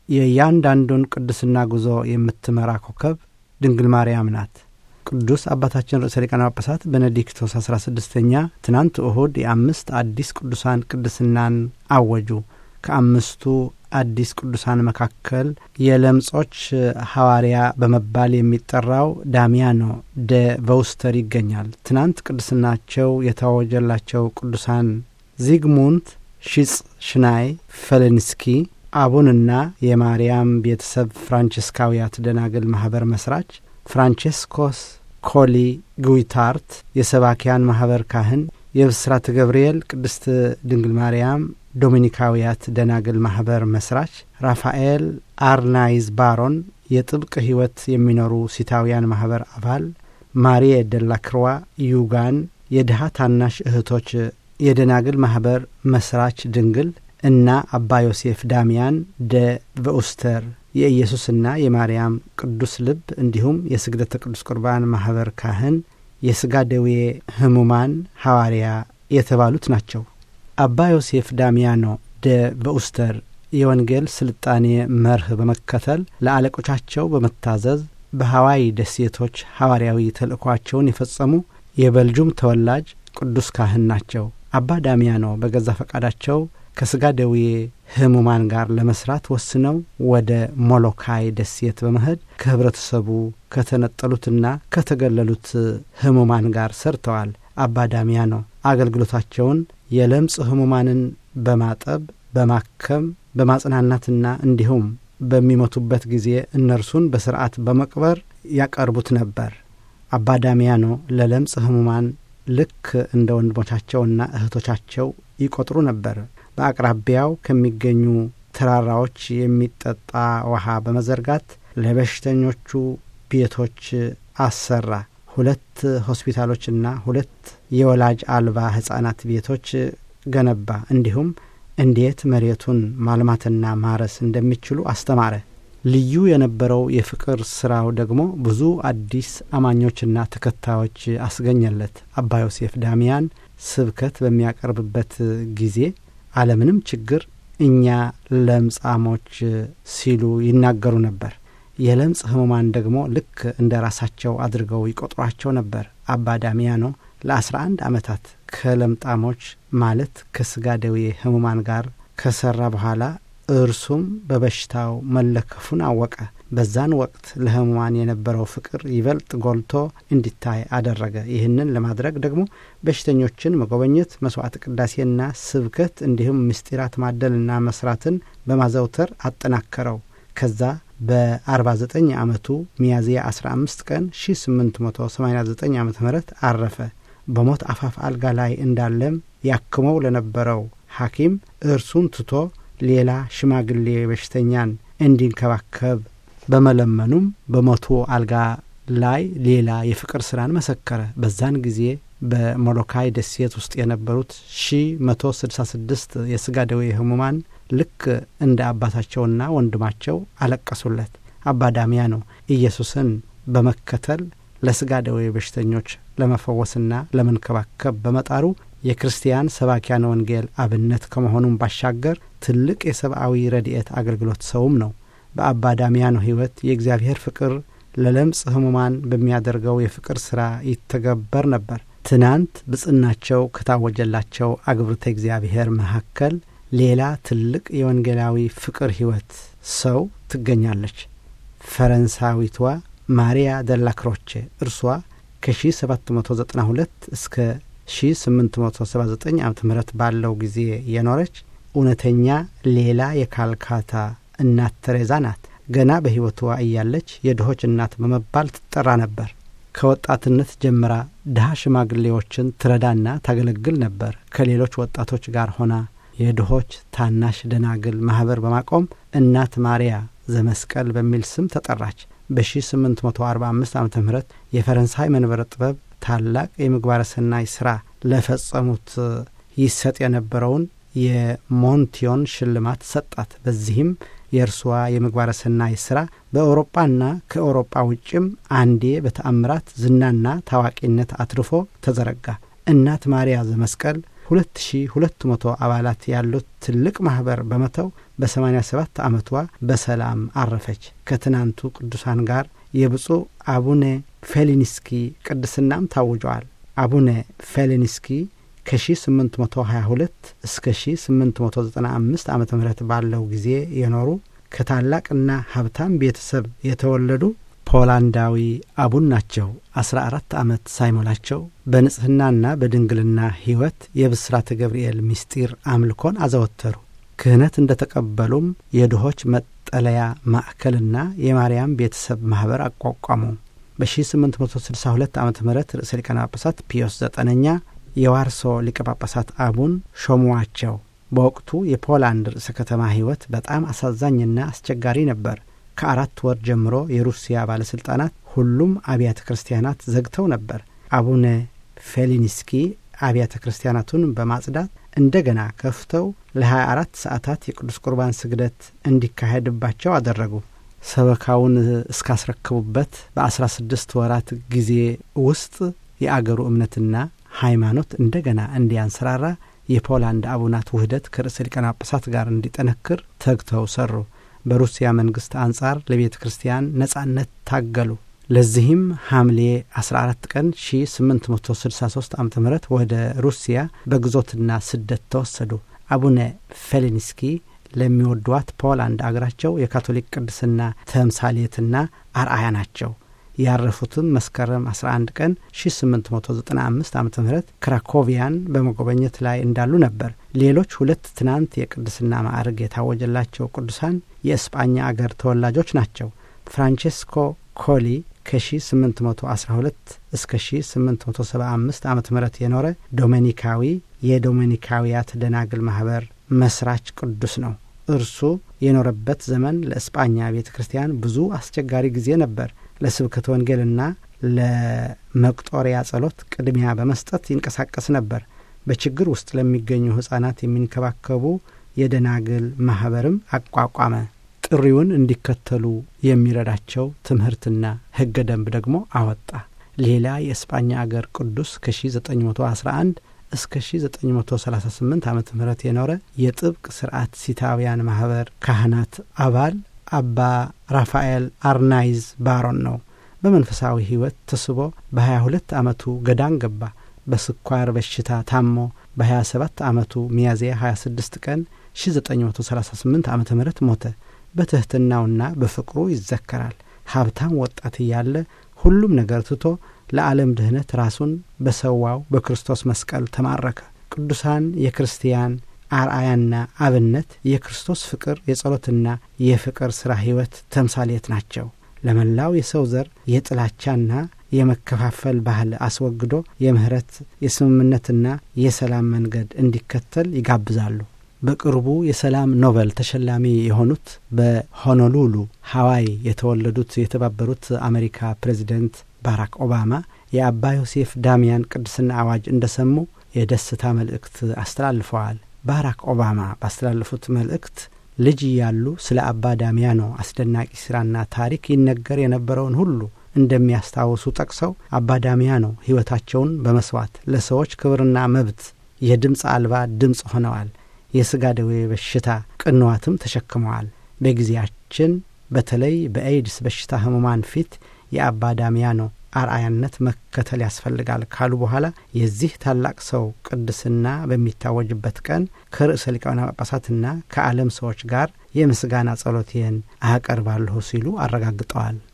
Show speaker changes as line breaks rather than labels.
የእያንዳንዱን ቅድስና ጉዞ የምትመራ ኮከብ ድንግል ማርያም ናት። ቅዱስ አባታችን ርዕሰ ሊቃነ ጳጳሳት ቤኔዲክቶስ አስራ ስድስተኛ ትናንት እሁድ የአምስት አዲስ ቅዱሳን ቅድስናን አወጁ። ከአምስቱ አዲስ ቅዱሳን መካከል የለምጾች ሐዋርያ በመባል የሚጠራው ዳሚያኖ ደ ቨውስተር ይገኛል። ትናንት ቅድስናቸው የታወጀላቸው ቅዱሳን ዚግሙንት ሺጽ ሽናይ ፈለንስኪ አቡንና የማርያም ቤተሰብ ፍራንቺስካውያት ደናግል ማኅበር መስራች ፍራንቼስኮስ ኮሊ ጉይታርት የሰባኪያን ማኅበር ካህን፣ የብስራተ ገብርኤል ቅድስት ድንግል ማርያም ዶሚኒካውያት ደናግል ማኅበር መስራች ራፋኤል አርናይዝ ባሮን የጥብቅ ሕይወት የሚኖሩ ሲታውያን ማኅበር አባል ማሪየ ደላክርዋ ዩጋን የድሃ ታናሽ እህቶች የደናግል ማኅበር መስራች ድንግል እና አባ ዮሴፍ ዳሚያን ደ ቨኡስተር የኢየሱስና የማርያም ቅዱስ ልብ እንዲሁም የስግደተ ቅዱስ ቁርባን ማኅበር ካህን የሥጋ ደዌ ሕሙማን ሐዋርያ የተባሉት ናቸው። አባ ዮሴፍ ዳሚያኖ ደ ቨኡስተር የወንጌል ስልጣኔ መርህ በመከተል ለአለቆቻቸው በመታዘዝ በሐዋይ ደሴቶች ሐዋርያዊ ተልእኳቸውን የፈጸሙ የበልጁም ተወላጅ ቅዱስ ካህን ናቸው። አባ ዳሚያኖ በገዛ ፈቃዳቸው ከሥጋ ደዌ ሕሙማን ጋር ለመስራት ወስነው ወደ ሞሎካይ ደሴት በመሄድ ከኅብረተሰቡ ከተነጠሉትና ከተገለሉት ሕሙማን ጋር ሰርተዋል። አባ ዳሚያኖ አገልግሎታቸውን የለምጽ ሕሙማንን በማጠብ በማከም በማጽናናትና እንዲሁም በሚሞቱበት ጊዜ እነርሱን በስርዓት በመቅበር ያቀርቡት ነበር። አባ ዳሚያኖ ለለምጽ ሕሙማን ልክ እንደ ወንድሞቻቸውና እህቶቻቸው ይቆጥሩ ነበር። በአቅራቢያው ከሚገኙ ተራራዎች የሚጠጣ ውሃ በመዘርጋት ለበሽተኞቹ ቤቶች አሰራ። ሁለት ሆስፒታሎችና ሁለት የወላጅ አልባ ሕፃናት ቤቶች ገነባ። እንዲሁም እንዴት መሬቱን ማልማትና ማረስ እንደሚችሉ አስተማረ። ልዩ የነበረው የፍቅር ስራው ደግሞ ብዙ አዲስ አማኞችና ተከታዮች አስገኘለት። አባ ዮሴፍ ዳሚያን ስብከት በሚያቀርብበት ጊዜ አለምንም ችግር እኛ ለምጻሞች ሲሉ ይናገሩ ነበር። የለምጽ ህሙማን ደግሞ ልክ እንደ ራሳቸው አድርገው ይቆጥሯቸው ነበር። አባ ዳሚያኖ ለአስራ አንድ ዓመታት ከለምጣሞች ማለት ከስጋ ደዌ ህሙማን ጋር ከሰራ በኋላ እርሱም በበሽታው መለከፉን አወቀ። በዛን ወቅት ለህሙማን የነበረው ፍቅር ይበልጥ ጎልቶ እንዲታይ አደረገ። ይህንን ለማድረግ ደግሞ በሽተኞችን መጎበኘት፣ መስዋዕት ቅዳሴና ስብከት እንዲሁም ምስጢራት ማደልና መስራትን በማዘውተር አጠናከረው። ከዛ በ49 ዓመቱ ሚያዝያ 15 ቀን 1889 ዓ ም አረፈ። በሞት አፋፍ አልጋ ላይ እንዳለም ያክመው ለነበረው ሐኪም እርሱን ትቶ ሌላ ሽማግሌ በሽተኛን እንዲንከባከብ በመለመኑም በሞቱ አልጋ ላይ ሌላ የፍቅር ስራን መሰከረ። በዛን ጊዜ በሞሎካይ ደሴት ውስጥ የነበሩት ሺ መቶ ስድሳ ስድስት የስጋ ደዌ ህሙማን ልክ እንደ አባታቸውና ወንድማቸው አለቀሱለት። አባ ዳሚያኖ ኢየሱስን በመከተል ለስጋ ደዌ በሽተኞች ለመፈወስና ለመንከባከብ በመጣሩ የክርስቲያን ሰባኪያን ወንጌል አብነት ከመሆኑም ባሻገር ትልቅ የሰብአዊ ረድኤት አገልግሎት ሰውም ነው። በአባ ዳሚያኖ ሕይወት የእግዚአብሔር ፍቅር ለለምጽ ህሙማን በሚያደርገው የፍቅር ሥራ ይተገበር ነበር። ትናንት ብጽናቸው ከታወጀላቸው አግብርተ እግዚአብሔር መካከል ሌላ ትልቅ የወንጌላዊ ፍቅር ሕይወት ሰው ትገኛለች። ፈረንሳዊቷ ማሪያ ደላክሮቼ እርሷ ከ1792 እስከ 1879 ዓ ም ባለው ጊዜ የኖረች እውነተኛ ሌላ የካልካታ እናት ተሬዛ ናት። ገና በሕይወቷ እያለች የድሆች እናት በመባል ትጠራ ነበር። ከወጣትነት ጀምራ ድሃ ሽማግሌዎችን ትረዳና ታገለግል ነበር። ከሌሎች ወጣቶች ጋር ሆና የድሆች ታናሽ ደናግል ማኅበር በማቆም እናት ማርያ ዘመስቀል በሚል ስም ተጠራች። በ1845 ዓ ም የፈረንሳይ መንበረ ጥበብ ታላቅ የምግባረ ሰናይ ሥራ ለፈጸሙት ይሰጥ የነበረውን የሞንቲዮን ሽልማት ሰጣት። በዚህም የእርሷ የምግባረ ሰናይ ሥራ በአውሮጳና ከአውሮጳ ውጭም አንዴ በተአምራት ዝናና ታዋቂነት አትርፎ ተዘረጋ። እናት ማርያ ዘመስቀል ሁለት ሺ ሁለት መቶ አባላት ያሉት ትልቅ ማኅበር በመተው በሰማኒያ ሰባት ዓመቷ በሰላም አረፈች። ከትናንቱ ቅዱሳን ጋር የብፁዕ አቡነ ፌሊኒስኪ ቅድስናም ታውጀዋል። አቡነ ፌሊኒስኪ ከ1822 እስከ 1895 ዓ ም ባለው ጊዜ የኖሩ ከታላቅና ሀብታም ቤተሰብ የተወለዱ ፖላንዳዊ አቡን ናቸው። አስራ አራት ዓመት ሳይሞላቸው በንጽሕናና በድንግልና ሕይወት የብስራተ ገብርኤል ምስጢር አምልኮን አዘወተሩ። ክህነት እንደ ተቀበሉም የድሆች መጠለያ ማዕከልና የማርያም ቤተሰብ ማኅበር አቋቋሙ። በ1862 ዓ ም ርዕሰ ሊቃነ ጳጳሳት ፒዮስ ዘጠነኛ የዋርሶ ሊቀ ጳጳሳት አቡን ሾሙዋቸው። በወቅቱ የፖላንድ ርዕሰ ከተማ ሕይወት በጣም አሳዛኝና አስቸጋሪ ነበር። ከአራት ወር ጀምሮ የሩሲያ ባለሥልጣናት ሁሉም አብያተ ክርስቲያናት ዘግተው ነበር። አቡነ ፌሊኒስኪ አብያተ ክርስቲያናቱን በማጽዳት እንደገና ከፍተው ለ24 ሰዓታት የቅዱስ ቁርባን ስግደት እንዲካሄድባቸው አደረጉ። ሰበካውን እስካስረክቡበት በ16 ወራት ጊዜ ውስጥ የአገሩ እምነትና ሃይማኖት እንደገና እንዲያንሰራራ የፖላንድ አቡናት ውህደት ከርዕሰ ሊቃነ ጳጳሳት ጋር እንዲጠነክር ተግተው ሰሩ። በሩሲያ መንግስት አንጻር ለቤተ ክርስቲያን ነጻነት ታገሉ። ለዚህም ሐምሌ 14 ቀን 1863 ዓ ም ወደ ሩሲያ በግዞትና ስደት ተወሰዱ። አቡነ ፌሊኒስኪ ለሚወዷት ፖላንድ አገራቸው የካቶሊክ ቅድስና ተምሳሌትና አርአያ ናቸው። ያረፉትም መስከረም 11 ቀን 1895 ዓ ም ክራኮቪያን በመጎበኘት ላይ እንዳሉ ነበር። ሌሎች ሁለት ትናንት የቅድስና ማዕረግ የታወጀላቸው ቅዱሳን የእስጳኛ አገር ተወላጆች ናቸው። ፍራንቼስኮ ኮሊ ከ1812 እስከ 1875 ዓ ም የኖረ ዶሜኒካዊ የዶሜኒካዊያት ደናግል ማኅበር መስራች ቅዱስ ነው። እርሱ የኖረበት ዘመን ለእስጳኛ ቤተ ክርስቲያን ብዙ አስቸጋሪ ጊዜ ነበር። ለስብከተ ወንጌልና ለመቁጦሪያ ጸሎት ቅድሚያ በመስጠት ይንቀሳቀስ ነበር። በችግር ውስጥ ለሚገኙ ሕፃናት የሚንከባከቡ የደናግል ማኅበርም አቋቋመ። ጥሪውን እንዲከተሉ የሚረዳቸው ትምህርትና ሕገ ደንብ ደግሞ አወጣ። ሌላ የእስጳኛ አገር ቅዱስ ከ1911 እስከ 1938 ዓ ም የኖረ የጥብቅ ስርዓት ሲታውያን ማኅበር ካህናት አባል አባ ራፋኤል አርናይዝ ባሮን ነው። በመንፈሳዊ ሕይወት ተስቦ በ22 ዓመቱ ገዳም ገባ። በስኳር በሽታ ታሞ በ27 ዓመቱ ሚያዝያ 26 ቀን 1938 ዓ ም ሞተ። በትሕትናውና በፍቅሩ ይዘከራል። ሀብታም ወጣት እያለ ሁሉም ነገር ትቶ ለዓለም ድህነት ራሱን በሰዋው በክርስቶስ መስቀል ተማረከ። ቅዱሳን የክርስቲያን አርአያና አብነት የክርስቶስ ፍቅር የጸሎትና የፍቅር ሥራ ሕይወት ተምሳሌት ናቸው። ለመላው የሰው ዘር የጥላቻና የመከፋፈል ባህል አስወግዶ የምህረት የስምምነትና የሰላም መንገድ እንዲከተል ይጋብዛሉ። በቅርቡ የሰላም ኖበል ተሸላሚ የሆኑት በሆኖሉሉ ሀዋይ የተወለዱት የተባበሩት አሜሪካ ፕሬዚደንት ባራክ ኦባማ የአባ ዮሴፍ ዳሚያን ቅድስና አዋጅ እንደሰሙ የደስታ መልእክት አስተላልፈዋል። ባራክ ኦባማ ባስተላለፉት መልእክት ልጅ እያሉ ስለ አባ ዳሚያኖ አስደናቂ ስራና ታሪክ ይነገር የነበረውን ሁሉ እንደሚያስታውሱ ጠቅሰው አባ ዳሚያኖ ሕይወታቸውን በመስዋዕት ለሰዎች ክብርና መብት የድምፅ አልባ ድምፅ ሆነዋል። የሥጋ ደዌ በሽታ ቅንዋትም ተሸክመዋል። በጊዜያችን በተለይ በኤድስ በሽታ ህሙማን ፊት የአባ ዳሚያኖ አርአያነት መከተል ያስፈልጋል ካሉ በኋላ የዚህ ታላቅ ሰው ቅድስና በሚታወጅበት ቀን ከርዕሰ ሊቃነ ጳጳሳትና ከዓለም ሰዎች ጋር የምስጋና ጸሎቴን አቀርባለሁ ሲሉ አረጋግጠዋል።